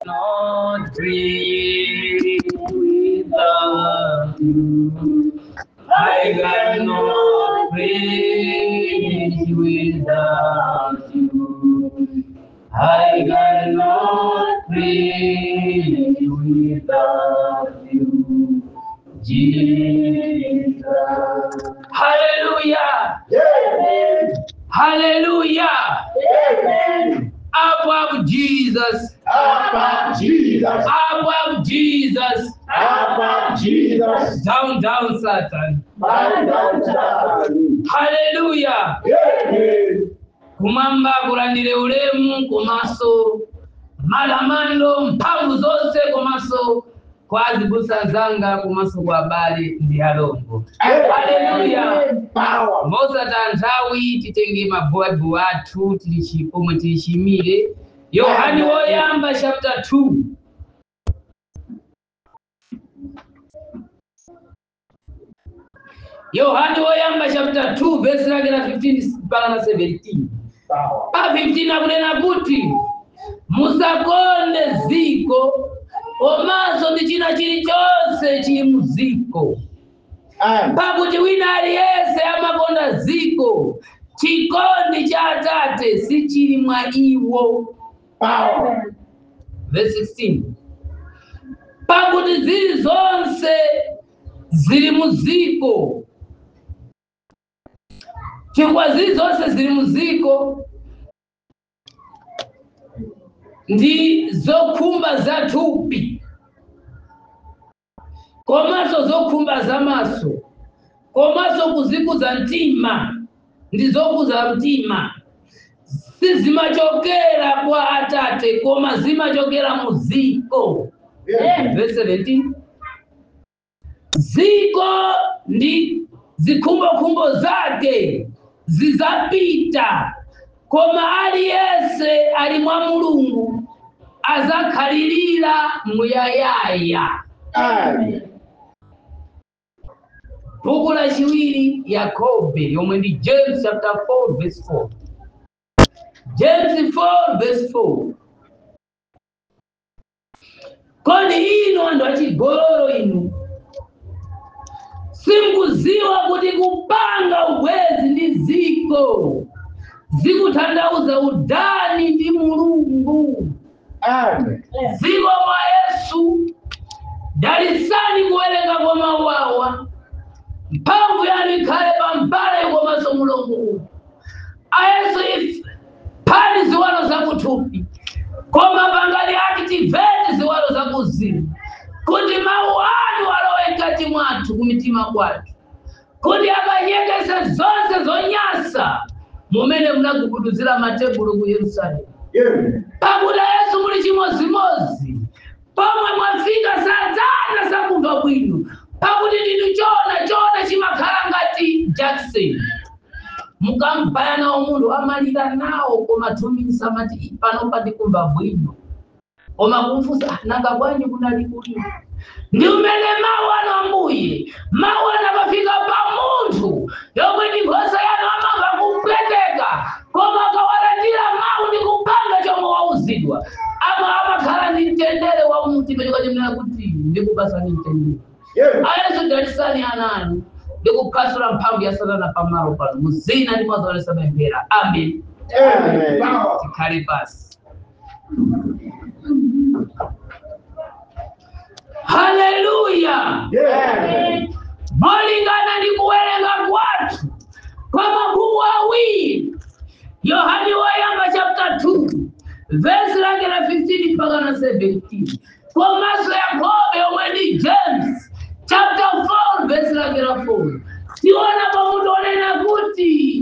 cannot breathe without you. I cannot breathe without you. I cannot breathe without you. Jesus. Hallelujah. Amen. Hallelujah. Amen. Up up Jesus. Up, up, Jesus. Up up Jesus. Up, up, Jesus. Down down Satan. Bow down, Satan. Hallelujah. Amen. kumwamba kulandire ulemu komanso malamando mphamvu zonse komanso kwa azibusa zanga komanso kwa abale ndi alongo haleluya Power. mosata nthawi titenge mabaibu athu tilichi pomwe tilichimire yohani woyamba chapter 2 yohani woyamba chapter 2 verse lake la 15 mpaka na 17 Power. pa 15 akunena kuti musakonde ziko komanso ndi china chilichonse chili mu ziko Amen. pakuti wina aliyense amakonda ziko chikondi cha atate sichili mwa iwo Power. verse 16 pakuti zili zonse zili mu ziko chifukwa zili zonse zili mu ziko ndi zokhumba za thupi komanso zokhumba za maso komanso kuzikuza mtima ndi zokuza mtima sizimachokera kwa atate koma zimachokera mu ziko Amen. verse 17 ziko ndi zikhumbokhumbo zake zizapita koma aliyense ali mwa mulungu azakhalirira muyayaya Amen. buku la chiwiri yakobe yomwe ndi james chapter 4 verse 4 james 4 verse 4 kodi inu anthu achigololo inu simkuziwa kuti kupanga ubwezi ndi ziko zikutanthauza udani ndi mulungu Amen. ziko mwa yesu dalisani kuwerenga kwa mawawa mphamvu yanu ikhale pambale komanso mulungu ayesu ife phani ziwalo zakuthupi koma pangani akitiveti ziwalo zakuzimu kuti mawu anu alowe mkati mwathu kumitima kwathu kuti akanyekese zonse zonyasa mumene munagubuduzira matebulo ku yerusalemu Amen. pakuti yesu muli chimozimozi pomwe mwafika satana sakumva bwino pakuti ndinu chona chona chimakhala ngati jackson mukambaya nawo munthu amalira nawo koma thumbisa amati panopa ndikumva bwino koma kumfunsa "Ah, nanga bwanji kunali kulira ndi umene mawu ano ambuye mawu anapafika pa munthu yomwe ndi nkhosa yanu amamva kupweteka koma akawalandira mawu ndi kupanga chomwe wauzidwa ama amakhala ndi mtendere wa mtima chikachimnena kuti ndikupasani mtendere Amen. ayesu dalisani ananu ndikuphwasula mphamvu ya satana pamalo pano muzina ndi mwazaonesa pemphera amen Amen. Power. tikhale pasi haleluya Amen. molingana ndi kuwerenga kwathu kwa mabuku awiri yohani woyamba chapter 2 vesi lake la 15 mpaka na 17 komanso yakobe yomwe ndi james chapter 4 vesi lake la 4 tiona pamuti onena kuti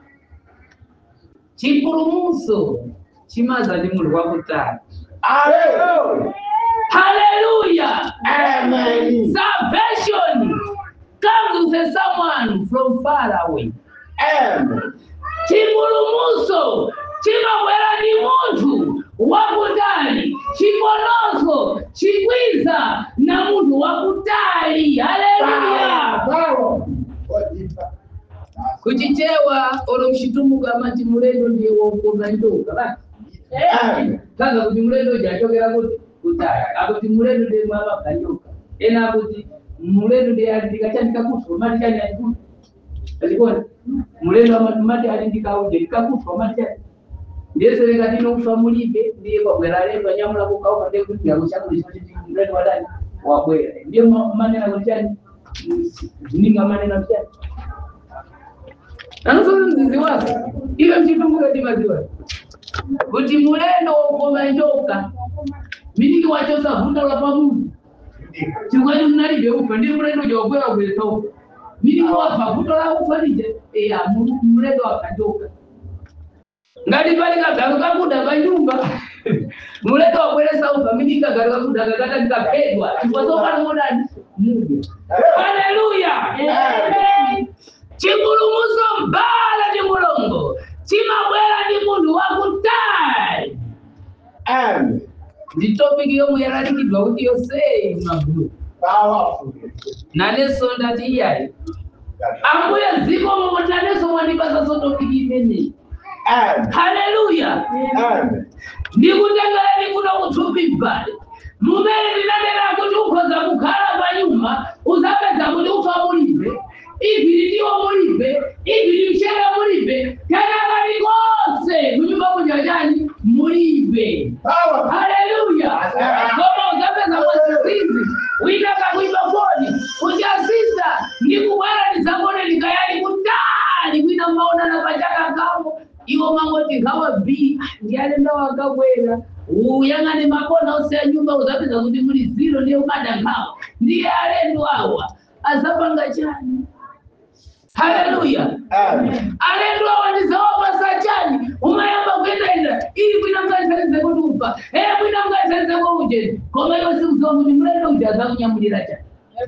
chipulumutso chimaza ndi mulungu wakutali Hallelujah. haleluya Amen. salvation comes with someone from far away Amen. chipulumutso chimabwera ndi munthu wakutali chipononso chikwiza na munthu wakutali haleluya Power. kuchichewa olo mchitumbuka amati mulendo ndiye wokoma njoka basi Amen. kaza kuti mulendo uja achokera kuti kutali akuti mulendo ndi mwava kanyoka ena akuti mulendo ndi alindika chandika kufa mati chani alikufa achikona mulendo amati mati alindika uje ndikakufa mati chani ndiyesereka tinokufa mulibe ndiye kwabwera lendo anyamula kukauka ndekuti yakuchakuli choti mulendo wadani wabwera ndiye ma- manena kuti chani zininga manena kuti chani anosoza mzizi wake iwe mchitumbuka ndimaziwa kuti mulendo wokoma njoka miniki wachosa vunda la pamundu chikwani mnalibe ufa ndi mulendo jawabwera kubweresa ufa miniki wafa vundo la ufa lije eya mu- mulendo wakanjoka ngati pali kagalu kakuda kanyumba mulendo wabweresa ufa miniki kagalu kakuda kakata ndikaphedwa chikwazokana modani mudya haleluya chipulumuso mbala ndi mulongo chimabwera ndi munthu wakutali Amen. ndi topiki yomwe yalalikidwa kuti yonseyi magulu Powerful. nanenso ndati iyayi ambuye ziko momwe nanenso mwandipasa so topiki imeneyi Amen. haleluya Amen. ndikutengereni kuno kuthupi mbali mumene ndinanena kuti ukhoza kukhala pa nyumba uzapeza kuti ufa mulibe ivili ndiwo mulibe ivili mchere mulibe kenakati konse kunyumba kuja chani mulibe Powerful. haleluya koma uzapeza mwasisizi wina kakuiba foni kuti asisa ndikubwera ndizakone ndikayali kutali kwina maonana pachaka kawo iwo mangoti ngawa b ndiyalenda wakabwera uyang'ane makona ose ya nyumba uzapeza kuti muli ziro ndiye umada nkhawa ndiye alendo awa azapanga chani haleluya Amen. alendo awa ndizawapasa chani umayamba kuendaenda ili kwina mkaisalize kuti ufa e kwina mkaisalize ko ujeni koma iwo sikuziwa kuti mulendo uja azakunyamulira chani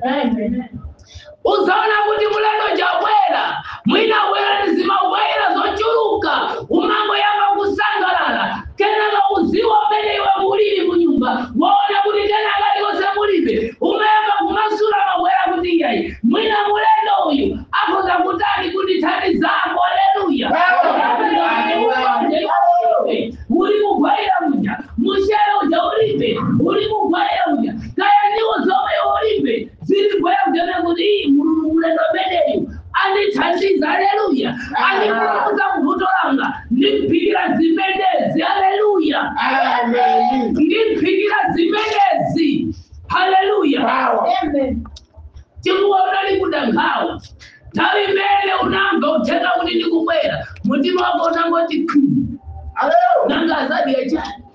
uzaona kuti mulendo jabwera mwina bwera ndizimabwera zochuluka umango yamba kusangalala kenaka uziwa mmene iwe mulili munyumba waona kuti kenaka liwose mulibe umayamba kumasula mabwera kuti iyayi mwina mulendo uyu akhoza kutani kuti thani zako aleluya uli kugwaira uja mushere uja ulibe uli kugwaira uja kaya ndiwo zomwe ulibe ziri gwera uja kuti iyi mulungu mulendo meneyu andithandiza aleluya andipulumuza kuvuto langa ndimphikira zimendezi aleluya Amen. ndimphikira zimendezi haleluya Power. chikuwa unali kuda nkhawa nthawi imene unamva uthenga kuti ndikubwera mutima wako unangoti khu Hallelujah. nanga azadiya chani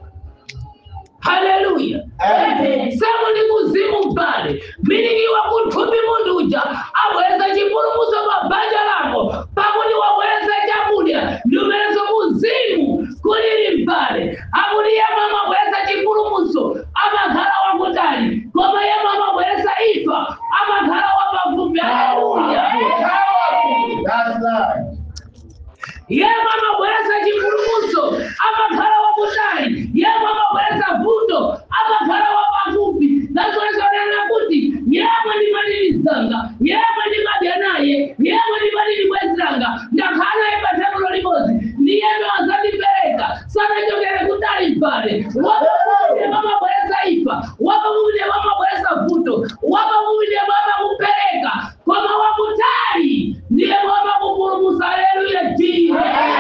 haleluya Amen. semu ndi kuzimu pale minikiwa kuthupi munthu uja abwereza chipulumuso pa banja lako pakuti wabwereza chakudya ndi umenezo kuzimu kulili mpale akuti yemwe amabwereza chipulumuso amakhala wakutali koma yemwe amabwereza imfa amakhala wapafupi haleluya Powerful. That's right. yemwe amabwereza chipulumuso amakhala wakutali yemwe amabwereza vuto amakhala wapafupi nazoesonena kuti yemwe ndimadilizanga yemwe ndimadya naye yemwe ndimadilibwezanga ndakhala naye patebulo limodzi ndiyemwe azandipereka sanachokere kutali pale wapafupi amabwereza imfa wapafupi amabwereza vuto wapafupi amakupereka koma wakutali ndiye wamakupulumusa haleluya jina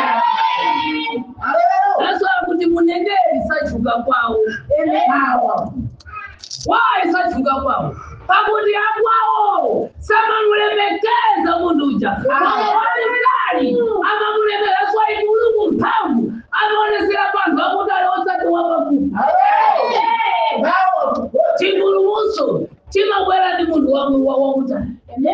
Hallelujah. naso kuti muneneri sachuka kwawo Power. wayi sachuka kwawo pakuti akwawo samamulemekeza munthu uja walitali amamulemekeza swai mulungu mphamvu amaonesera panthu akutali osati wapafupi Hallelujah. Powerful. chipulumuso chimabwera ndi munthu wa- wa- wakutali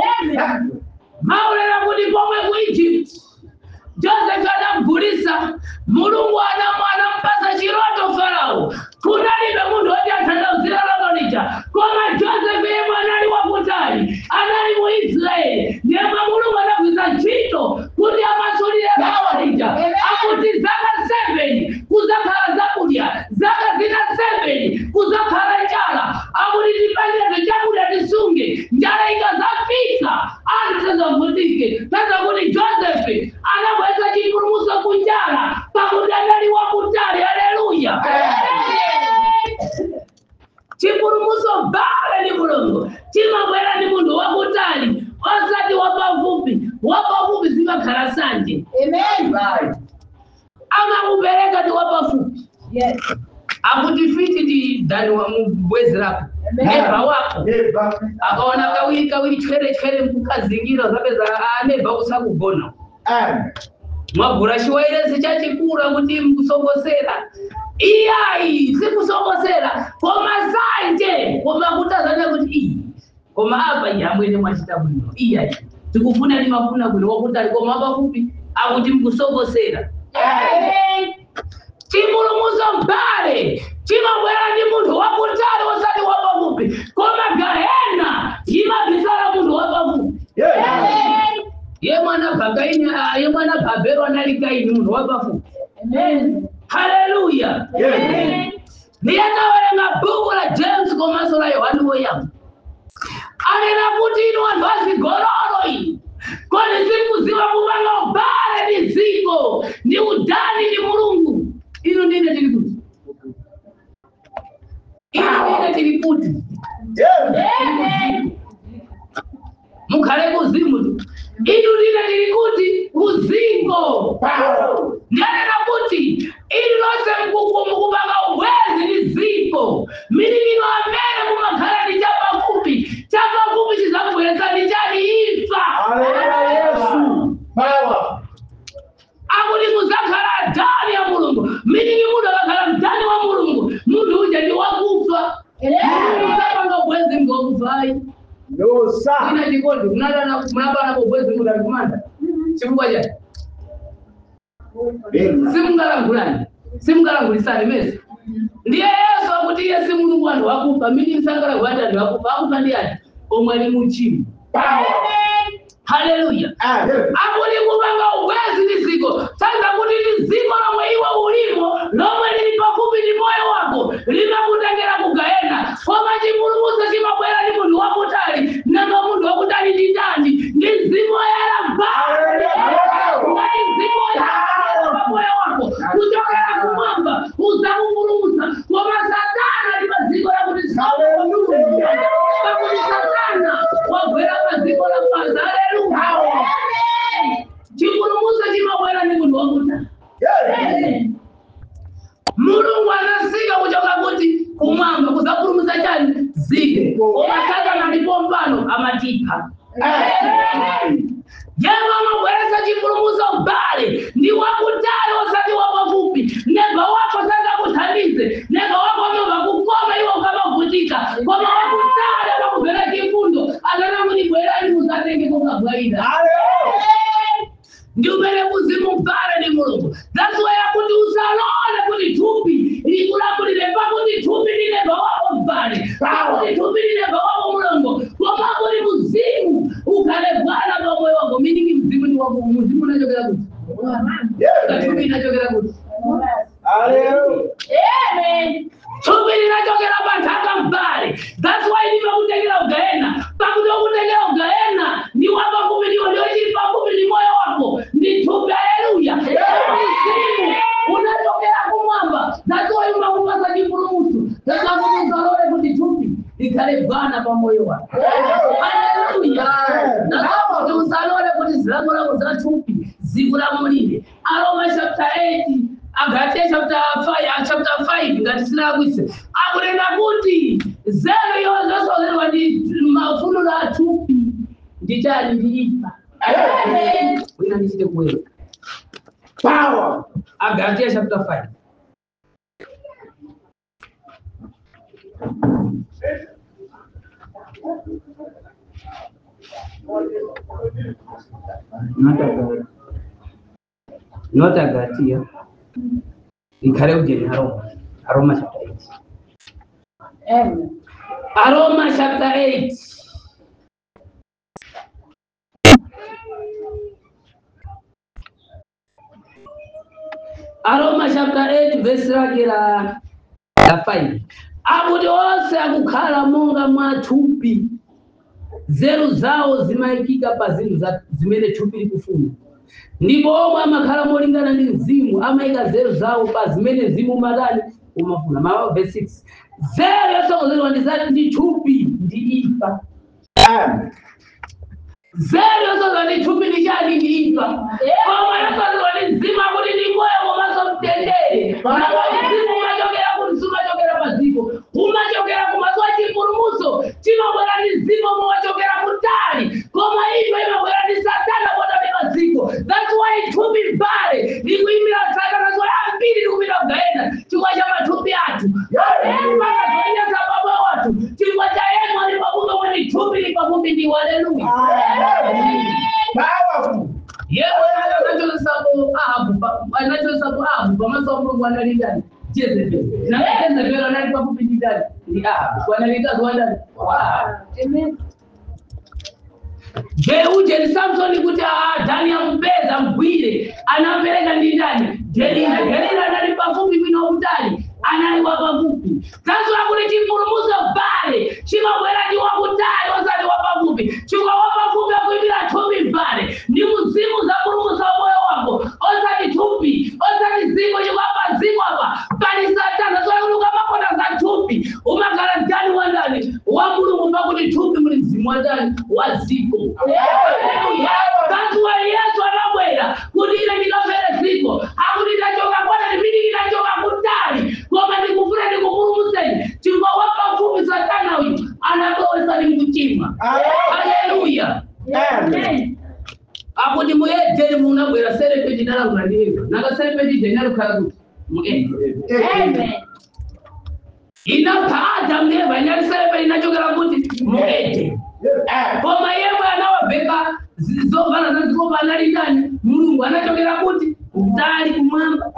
maulera kuti pomwe ku egypt joseph anamgulisa mulungu anamu anampasa chiroto farao kunalibe munthu woti atanthauzira loto lija koma joseph yemwe anali wakutali anali mu israeli ndiyemwe mulungu anagwiza ntchito kuti amasulire loto lija akuti zaka 7 kuzakhala zakudya zaka zina 7 kuzakhala njala akuti tipangire chakudya tisunge njala ikazafika anthu tazavutike taza kuti josefe anabweza chipulumuso kunjala pakuti anali wakutali haleluya fiti ndi dani wa mbwezi lako neba wako Neighbor. akaona kawiri kawiri chwere chwere mkukazingira zapeza aneba kusakugona Amen. mwagura chiwairesi chachikura kuti mkusongosera iyayi sikusongosera koma sanje koma kutazana kuti iyi koma apa iyi amwene mwachita bwino iyayi tikufuna nimafuna bwino wakutali koma apafupi akuti mkusongosera Amen. chipulumuso mbale chimabwera ndi munthu wakutali osati wapafupi koma gahena imabisala munthu wapafupi Yes. ye mwana bhakaini ye mwana bhabhero anali kaini munthu wapafupi haleluya Yes. ndiyatawerenga bhuku la james komanso la yohani woyamba anena kuti inu anthu azigololo iyi kodi sikuziwa kupanga ubale ndi dziko ndi udani ndi mulungu inu ndine tili kuti inu ndine tili kuti Yes. mukhale kuzimu tu inu ndine tili kuti kuzingo Power. ndanena kuti ili lonse mkuku mukupanga ubwezi ndi ziko milimino amene mumakhala ndi chapafupi chapafupi chizakubweretsa ndi chani imfa Hallelujah. Yesu. Power. akuti muzakhala adani ya mulungu milimi munthu akakhala mdani wa mulungu munthu uja ndi wakufa muzapanga ubwezi ngokufayi No, sir. ina chikondi munapanapo ubwezi munthu alikumanda chifukwa chani Amen. simungalangulani simungalangulisani mezi ndiye yesu akuti iye si mulungu anthu akufa mini msangalangulani anthu akufa akufa ndi ati omwe ali muchimo Power. haleluya Amen. akuti kupanga ubwezi ndi ziko sanza kuti ndi ziko lomwe iwe ulimo lomwe lili pafupi ndi moyo wako limakutengera kugayena koma chipulumutso chimabwera ndi munthu wakutali nanga munthu wakutali ndi ndani ndi mzimu woyera ngati mzimu woyera pa moyo wako kuchokera kumwamba uzakupulumutsa koma satana ali pa dziko lakuti saululu pakuti satana wagwera pa dziko lapansi haleluya chipulumutso chimabwera ndi munthu wakutali Yes. mulungu anasika kuchoka kuti kumwamba kuzapulumutsa chani zike koma satana ndipo mpano amatipha yema amabweretsa chipulumutso mbale ndi wakutali osati wapafupi neba wako sangakuthandize neba wako amava kukoma iwe ukamavutika koma wakutali amakubvera chifundo anana kuti bwerani musatenge kokabwaira Hallelujah. ndi umene kuzimu mbale ndi mulungu that's why akuti usalole kuti thupi likulamulire pakuti thupi lineba wako mbale pakuti thupi lineba wako mulungu koma kuti muzimu ukhale bwana pa moyo wako miningi mzimu ni wako muzimu unachokera kuti thupi Yes. inachokera kuti Hallelujah. thupi linachokera pa nthaka mbale that's why ndipakutengera ugahena pakuti wakutengera ugahena ndi wapafupi ndiwo ndiwo chili pafupi ndi moyo wako ndi thupi haleluya mzimu unachokera kumwamba that's why umakupasa chipulumutso zasakuti usalole kuti thupi likhale bwana pa moyo wako haleluya nasakuti usalole kuti zilango lako za thupi zikulamulire aroma chapter 8 agalatia chapter 5 ah, chapter 5 ngati sinakwise akunena kuti zero yozosozerwa ndi mafunulo a thupi ndi chani ndi imfa wina ndichite kuwerenga Power. agalatia chapter 5 not Agalatia. Not Agalatia. Ikhale ujeni Aroma. Aroma chapter 8. Aroma chapter 8. Aroma chapter 8 verse lake la la 5. Akuti onse akukhala monga mwa thupi nzeru zawo zimayikika pa zinthu za- zimene thupi likufuna ndipo omwe amakhala molingana ndi mzimu amayika nzeru zawo pa zimene mzimu umatani umafuna mawa verse 6 nzeru yosokonzedwa ndi zati ndi thupi ndi imfa Amen. nzeru yosokonzedwa ndi thupi ndi chani ndi imfa koma yosokonzedwa ndi mzimu akuti ndi moyo komanso mtendere ndipo mzimu umachokera kuti sumachokera pa ndi haleluya Powerful. yewe anachohesabu ahabu pa- anachohesabu ahabu pamaso pa mulungu analingani jezebeli na jezebeli anali pafupi ndi ndani ndi ahabu wanalikazi wa ndani wa ahabu jeuje ni samsoni kuti ah, dani ampeza mgwire anampeleka ndi ndani delila delila anali pafupi bwino mdani anali wa pafupi tanso lakuti chipulumuso pale chimabwera ndi wakutali osati wa pafupi chikwa wa pafupi akuimira thupi pale ndi mzimu za pulumusa moyo wako osati thupi osati ziko chikwapa ziko apa pali satana soyakuti ukamapota za thupi umakhala ndani wa ndani wa mulungu pakuti thupi muli mzimu wa ndani wa ziko Basi wa Yesu anabwera kuti ine ndikafere ziko akuti ndachoka kwata ndipiti ndachoka kutali koma ndikufuna ndikupulumuseni chifukwa wapafupi satana uyu anabowesa ni mkuchimwa haleluya Amen. akuti muedeni munabwera serepeti ndalakula ndiyeva nanga serepeti ije inalukhala kuti muede inapha adamu eva inyali serepeti inachokera kuti muede Amen. koma yemwe anawabheka zovala zazikopa anali ndani mulungu anachokera kuti kutali kumwamba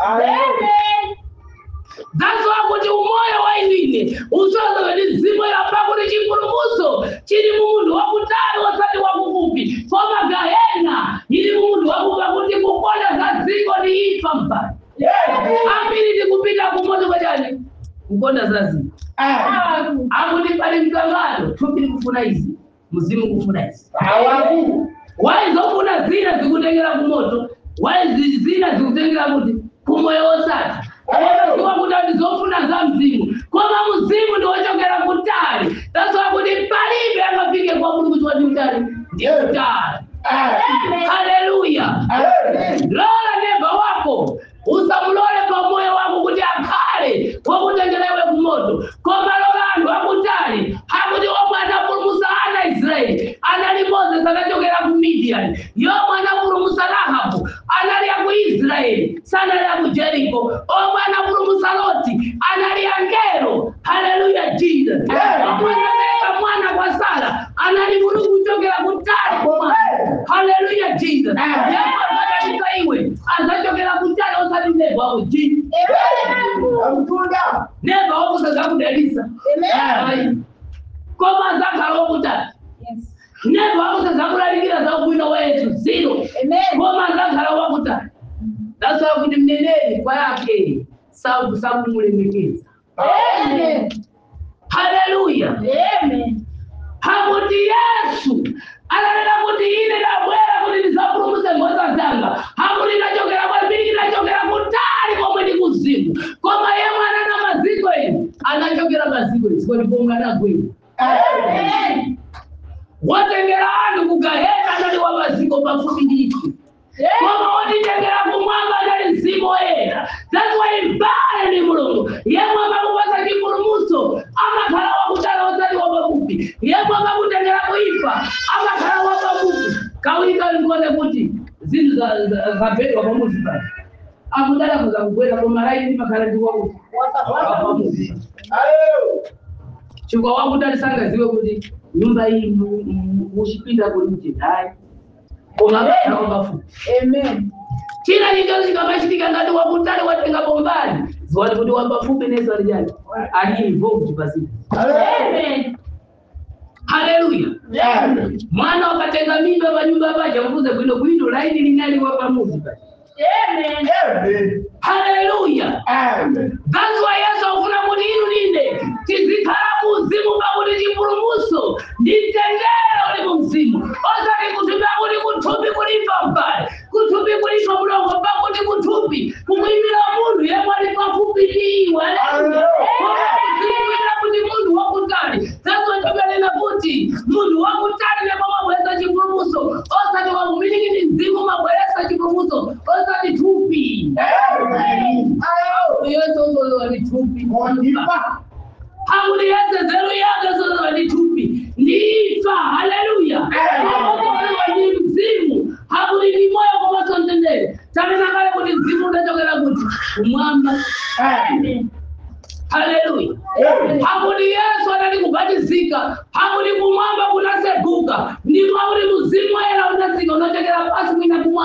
zasowa kuti umoyo wa inine usoza ndi zimu yapa kuti chipulumuso chili munthu wakutali osati wakufupi koma gahena ili munthu wakupa kuti kukonda za ziko ni ifa mpaka ambiri tikupita kumoto kwachani kukonda za ziko Amen. akuti pali mkangano thupi likufuna izi mzimu kufuna izi Powerful. waizofuna zina zikutengera kumoto waizi zina zikutengera kuti kumoyo wosati iwa kuti ndizofuna za mzimu koma mzimu ndiwochokera kutali tasowa kuti palibe angafike kwa mulungu chiwati utali ndi kutali Amen. haleluya Amen. lola neba wako usamulole pa moyo wako kuti akhale wakutengelewe kumoto koma lola anthu akutali akuti omwe anapulumusa ana israeli anali moses anachokera ku midian yomwe anapulumusa rahabu anali aku israeli sanali aku jeriko omwe anapulumusa loti anali angelo haleluya jesus omwe anapereka mwana kwa sara anali mulungu kuchokera kutali kumwana haleluya jesus Amen. yamwe akatika iwe azachokera kutali osati neva ako jesus Amtunda. neva wakusaza kudalisa Amen. koma azakhala wakutali neva wakusaza kulalikira za ubwino wa yesu zero koma azakhala wakutali dasala kuti mneneri kwa yake sabu sakumulemekeza haleluya hakuti yesu ananena kuti ine ndabwera kuti ndisapulumuse nkhosa zanga hakuti ndachokera kwambiri ndachokera kutali komwe ndi kuzimu koma yemwe anana maziko enu anachokera maziko iziko ndipomwe anagwera Amen. watengera anthu kugahena anali wa maziko pafupi ndithu koma wotitengera kumwamba anali mzimu woyera that's why mbale ndi mulungu yemwe amakupasa chipulumuso amakhala wakutali osati wapafupi yemwe amakutengera kuifa amakhala wapafupi kawika ndikuone kuti zinthu za- za- zabedwa pamuzi pali akudala kuza kugwera koma laini ndimakhala ndikuwakuti wapafupi Hallelujah. chikwa wakutali sangaziwe kuti nyumba iyi mu- mu- muchipinda kuti hayi koma amakhala wapafupi china chinchonse chikamachitika ngati wakutali watenga bombani ziwati kuti wapafupi neso alijani ali involved pazito Hallelujah. haleluya Amen. mwana wakatenga mimba panyumba paja mvuze bwino bwino laini linali wapamuzi paja Amen. haleluya Amen. That's why Yesu akufuna kuti inu nine tizikhala muzimu pakuti chipulumuso nditengero uli mu mzimu osati kuthupi akuti kuthupi kulipa mbali kuthupi kulipa mlongo pakuti kuthupi kumuyimira munthu yemwe ali pafupi ndi iwe Koma kuti munthu wakutali zazo choberera kuti munthu wakutali ndipo mabweresa chipulumuso osati wakumilikiti mzimu mabweresa chipulumuso osati thupi Amen. Hallelujah. yesu uzolewa ni thupi Ondipa. hakuli yese zero yake zolewa ni thupi ndifa haleluya ozolewa ni mzimu hakuli ni moyo komasonzendere taminakale kuti mzimu unachokera kuti kumwamba Amen. haleluya Amen. hakuti yesu anali kubatizika hakuti kumwamba kunaseguka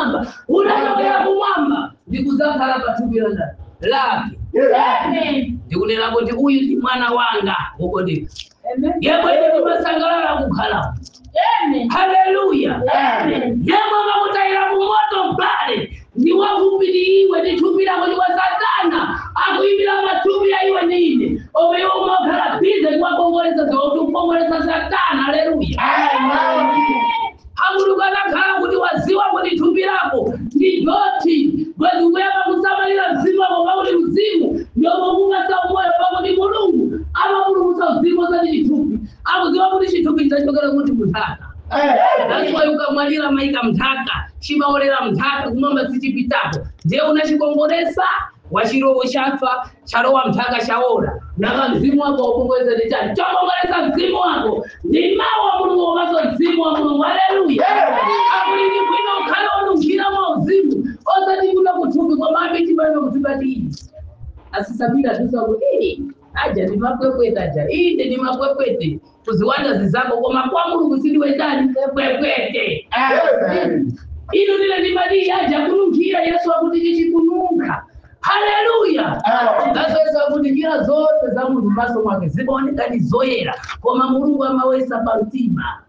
kumwamba unachokera kumwamba ndikuzakhala pathupi la ndani lake Amen. ndikunena kuti uyu ndi mwana wanga ukondeka yemwe ndi masangalala kukhala Amen. haleluya Amen. yemwe makutayira kumoto mbale ndi wafupi ndi iwe ndi thupi lako ndi kwa satana akuyimbira mathupi ya iwe ndi ine omwe iwe umakhala bize kuwakongolesa zoti ukongolesa satana haleluya akuluka nakhala kuti waziwa kuti thupi lako ndi doti bwezi kuyamba kusamalira mzimu wako pakuti mzimu ndiomo kumasa umoyo pakuti mulungu amapulumutsa mzimu osati chithupi akuziwa kuti chithupi chidzachokera kuti munthaka That's why ukamwalira maika mnthaka chimaolera mnthaka kumwamba sichipitapo ndiye unachikongolesa wachirowo chafa chalowa mnthaka chaola naka mzimu wako wakongolesa ndi chani chokongolesa mzimu wako ndi mawu a mulungu komanso mzimu wa mulungu haleluya akuli ndi bwino ukhale onunkhira mwa uzimu osati kuno kuthupi kwamabe chimene kuzibatiyi asisapira tusa kuti aja ni makwepwete aja inde ni makwepwete kuziwanda zizako koma kwa mulungu sindiwendani kwepwete ino lile ndimadi aja kununkhira yesu akuti chichikununka haleluya zasowesa kuti njira zonse za munthu m'maso mwake zimaoneka ndi zoyera koma mulungu amawesa pa mtima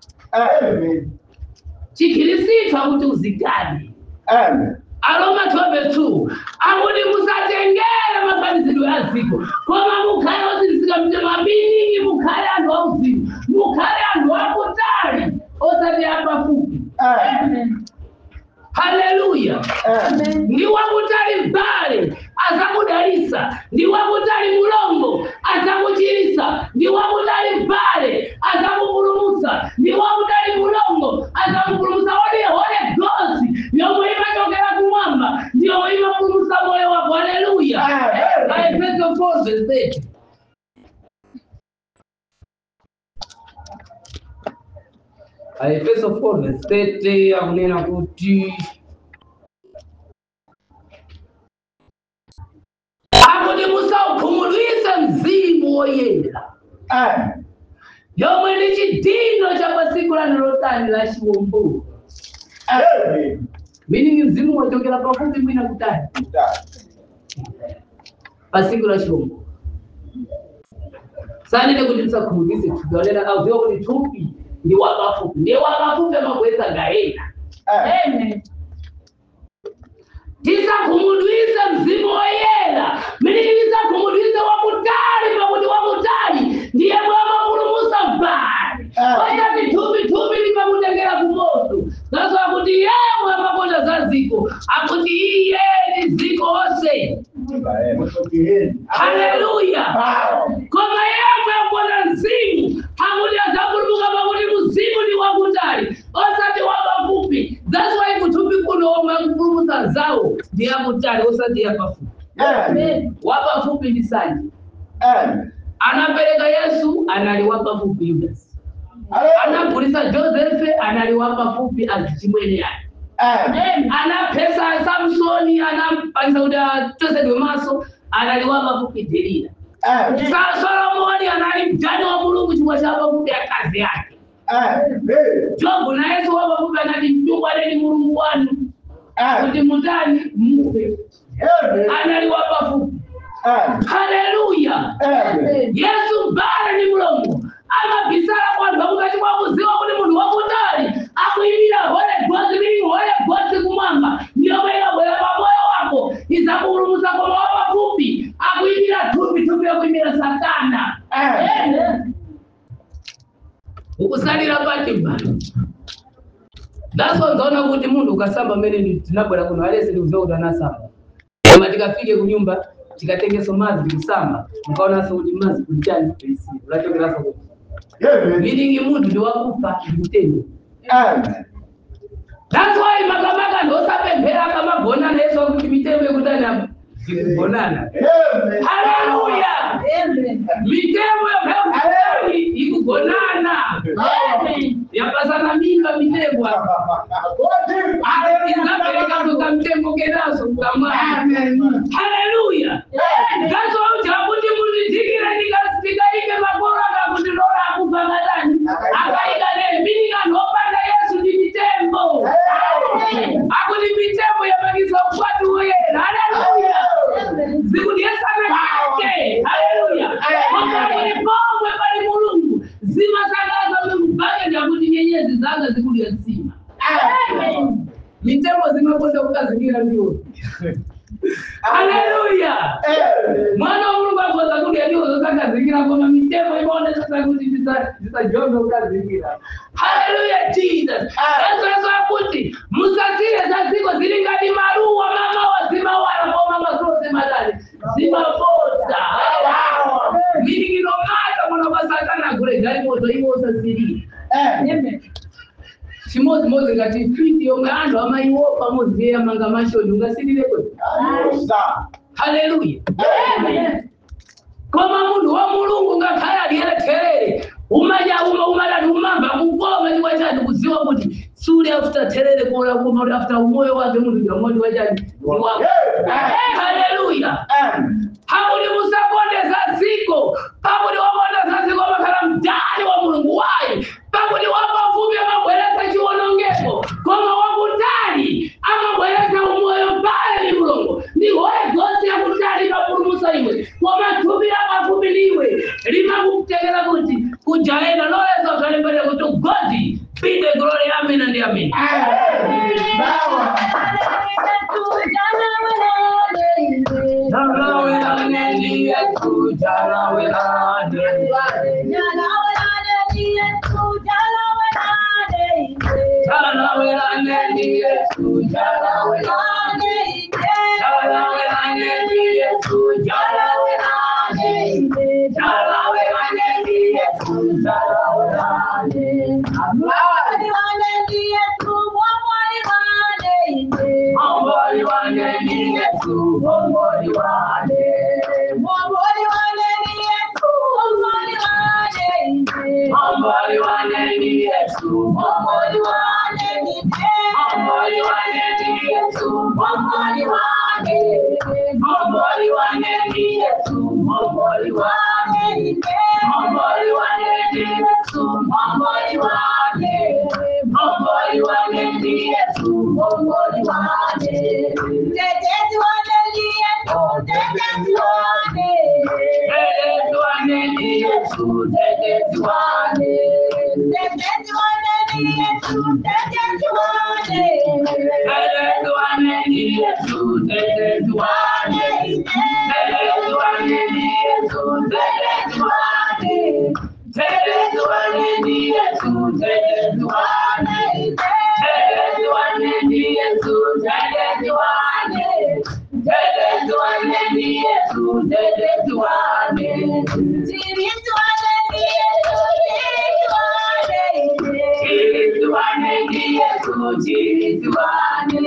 chikhirisitu akuti uzigadi aroma 12 akuti musatengere mafanizidwe a dziko koma mukhale ozirizika mtima miningi mukhale anthu auzimu mukhale anthu akutali osati apafupi haleluya ndi wakutali mbale azakudalisa ndi wakutali mulongo azakuchirisa ndi wakutali mbale azakupulumutsa ndi wakutali mulongo azakupulumutsa odi hole gosi yomwe imachokera kumwamba ndiyomwe imapulumutsa moyo wako haleluya Amen. aefeso 4 verse 30 aefeso 4 verse 30 akunena kuti akuti musaukhumudwitse mzimu woyera yomwe ndi chidindo cha pasiku lanu lotani la chiwombolo meaning mzimu wachokera pafupi mwina kutali pasiku la chiwombolo sanene kuti tisakhumudwitse thupi walera kauziwa kuti thupi ndi wapafupi ndiye wapafupi amabweza gaena tisakhumudwitse mzimu woyera meaning tisakhumudwitse wakutali pakuti wakutali ndiye mwamapulumutsa mbali Ah. osati thupi thupi limakutengera kumoto nazo akuti yemwe amakonda za ziko akuti iye ni ziko onse haleluya koma yemwe akonda mzimu akuti adzapulumuka pakuti mzimu ndi wakutali osati wapafupi that's why kuthupi kuno omwe akupulumutsa zawo ndi yakutali osati yapafupi wapafupi ndi sanje anapereka yesu anali wapafupi yudasi anagulisa josefe anali wapafupi azichimwene yake anapesa samsoni anampangisa kuti atosedwe maso anali wapafupi delila Sa- solomoni anali mjane wa mulungu chifukwa cha wapafupi akazi yake jobu na yesu wapafupi anati mchungwaneni mulungu wanu kuti mutani mufe anali wapafupi haleluya yesu mbale ni mulungu amabisala kwanthu akukati kwakuziwa kuti munthu wakutali akuyimira hole gozi lili hole gozi kumwamba ndiyomwe ikabwera pa moyo wako izakupulumutsa koma wapafupi akuyimira thupi thupi yakuyimira satana ukusalira pati mbali dasonzaona kuti munthu ukasamba mmene tinabwera kuno alese ndikuziwa kuti anasamba koma tikafike kunyumba tikatengeso madzi tikusamba mukaonanso kuti madzi kulichani kulisiri ulachokeraso kuti meaning munthu ndi wakufa ndikutendo that's why makamaka ndosapemphera akamabonana yesu akuti mitemo yekutani ikugonana haleluya mitemo yakakutani ikugonana yapasana mimba mitemo izaperekazo kamtembo kenaso kukamwana haleluya ngaso ujakuti mundidhikira ndikaike makoro akakuti lora akufa matani akaika nembininga nopanda yesu ndi mitembo akuti mitembo zikulya zima Amen. mitemo zimakonda kukazingira ndiyo haleluya mwana wa mulungu akoza kulya ndiyo zakazingira koma mitemo imaonesa kuti zisa- zisajonga kukazingira haleluya jesus ezoezo akuti musasire za ziko zili ngati maluwa mama wazimawala koma masulo zimadali zimapota minikino mata mwana kwa satana kule gali moto iwosa zilili Amen. chimodzimodzi ngati fiti yomwe anthu amayiwopa pamodzi ye amanga mashoni ungasilileko haleluya Amen. koma munthu wa mulungu ngakhale aliyere therere umadya uma umadati umamva kukoma chikwa chati kudziwa kuti suli afuta therere kola koma kuti afuta umoyo wake munthu jamoti wachati iwako haleluya pakuti musakondeza ziko pakuti wakondeza ziko makhala mdani wa mulungu wayi pakuti wapafupi amabweretsa chiwonongeko koma wakutali amabweretsa umoyo pale ni mulungu ndi hoye zonse yakutali mapulumusa iwe koma thupi lapafupi liwe limakutekera kuti kujaena loleza ukalembere kuti godi be the glory amen and amen jalawelane ndi yesu jalawelane jalawelane ndi yesu jalawelane jalawelane ndi yesu jalawelane jalawelane ndi yesu jalawelane Omboli wane ni Yesu, omboli wane. Omboli wane ni Yesu, omboli wane. Omboli wane ni Yesu, omboli wane. Omboli wane ni Yesu, omboli wane. Omboli wane ni Yesu, omboli wane. Omboli wane ni Yesu, omboli wane. Tetezi wane ni Yesu, tetezi wane. Tetezi wane ni Yesu, tetezi wane. Tetezi wane ni Yesu, tetezi wane. Tetezi wane ni Yesu, tetezi wane. Tetezi wane ni Yesu, tetezi wane. Tetezi wane ni Yesu, tetezi wane. Chirizi wane ni Yesu, chirizi wane.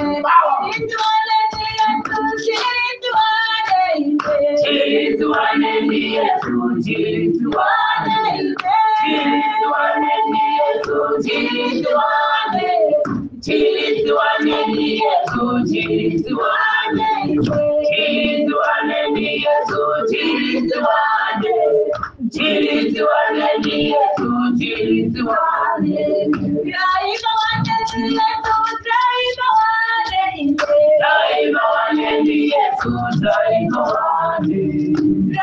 Chirizi wane ni Yesu, chirizi wane. Chirizi wane ni Yesu, chirizi wane. Chirizi wane ni Yesu, chirizi wane. Chirizi wane ni Yesu, chirizi wane. Chirizi wane ni Yesu, chirizi wane. Daima wane ni Yesu, daima wane.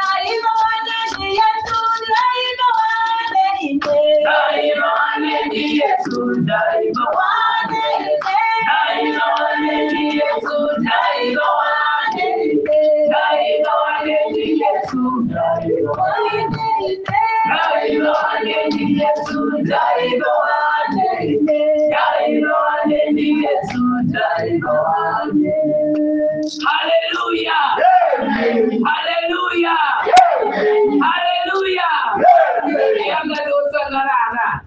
Daima wane ni Yesu, daima wane. Daima wane ni Yesu, daima wane. Daima wane ni Yesu, daima wane. Daima wane ni Yesu, daima wane. Daima wane ni Yesu, daima wane. Hallelujah! Hallelujah! Hallelujah! Yakatosangarara.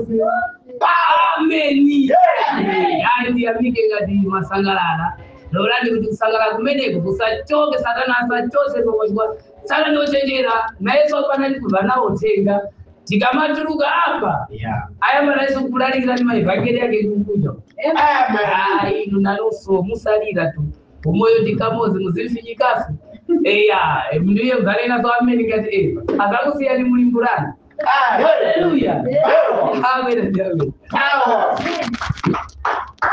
Ameni. Yani ndiyamike ngati masangalala. Lolani kuti kusangalala kumeneko kusachoke satana asachose kokochwa. Saka ndochenjera nayeso panali kubva nawo tenga. Tikamatuluka apa aya manaiso kulalikira ndi maevhangeri yake kukuja. Ai nunaloso musalira tu. Umoyo ndikamozi muzimfinyikafu. Eya, ndiye mzale nazo ameni ngati eva. Akakusiyani mulimbulana. Hallelujah. Amen and amen.